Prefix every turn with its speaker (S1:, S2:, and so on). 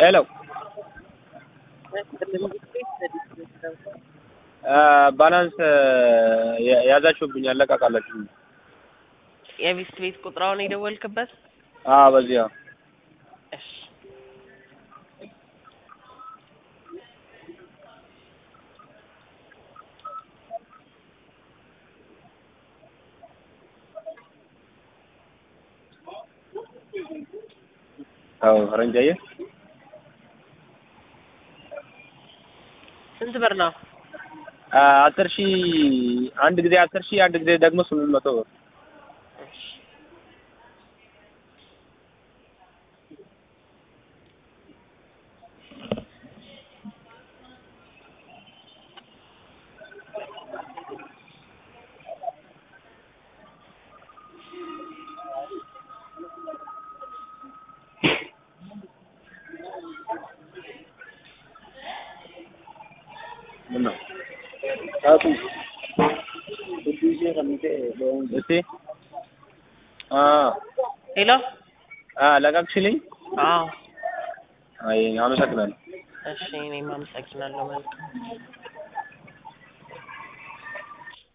S1: ሄሎ ባላንስ ያዛችሁብኝ ያለቃቃላችሁ።
S2: የቢስት ቤት ቁጥራውን የደወልክበት?
S1: አዎ በዚህ አዎ።
S2: እሺ
S1: አዎ ፈረንጅ አየህ
S2: ስንት ብር ነው?
S1: አስር ሺህ አንድ ጊዜ አስር ሺህ አንድ ጊዜ ደግሞ ስምንት መቶ ብር
S2: እሺ
S1: ምነው እስቲ አ
S2: ሄሎ
S1: አ ለቀቅሽልኝ?
S2: አዎ
S1: አይ አመሰግናለሁ።
S2: እሺ እኔም አመሰግናለሁ መልካም